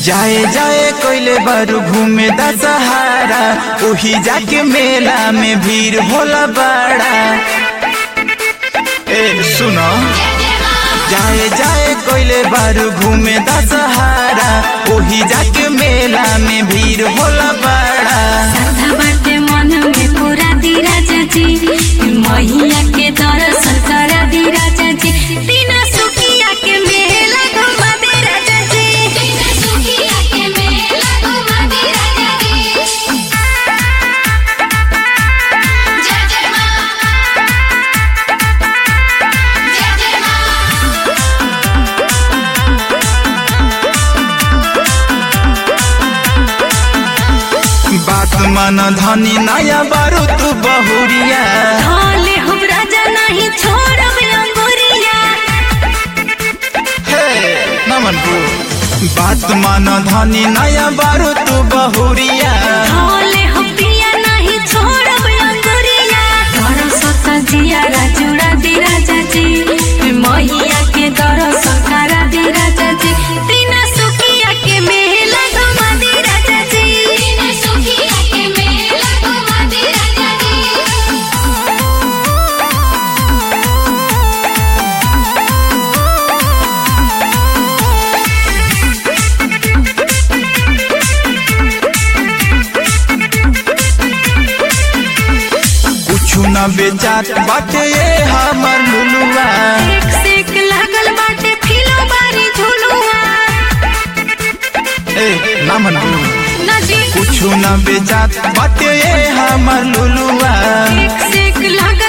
जाए जाए कोइले बारू घूमे दा सहारा ओही जाके मेला में भीड़ होला बड़ा ए सुनो जाए जाए कोइले बारू घूमे दा सहारा ओही जाके मेला में भीड़ होला बड़ा श्रद्धा बाटे मन में पूरा दी राजा जी मैया के दर्शन करा दी राजा जी बिना सुखिया के मेला घुमा दे राजा जी बिना सुखिया के मेला घुमा दे राजा जी जय जय मां जय जय मां बात मन धनी नया बारू तू बहुरिया ढोले हम राजा नहीं छोड़ब अंगुरिया हे नमन को बात मन धनी नया बारू तू बहुरिया ढोले हम पिया नहीं छोड़ब अंगुरिया दरसत जिया राजुड़ा दी राजा जी मैया के दरसन करा दी राजा जी बिना सुखिया के मेला घुमा दी राजा जी बिना सुखिया के मेला घुमा दी राजा जी कुछु न बेचात बाटे ये हमर लुलुआ एक से एक लागल बाटे फिलो बारी झुलुआ ए नमन को नदी कुछु न बेचात बाटे ये हमर लुलुआ एक से एक लागल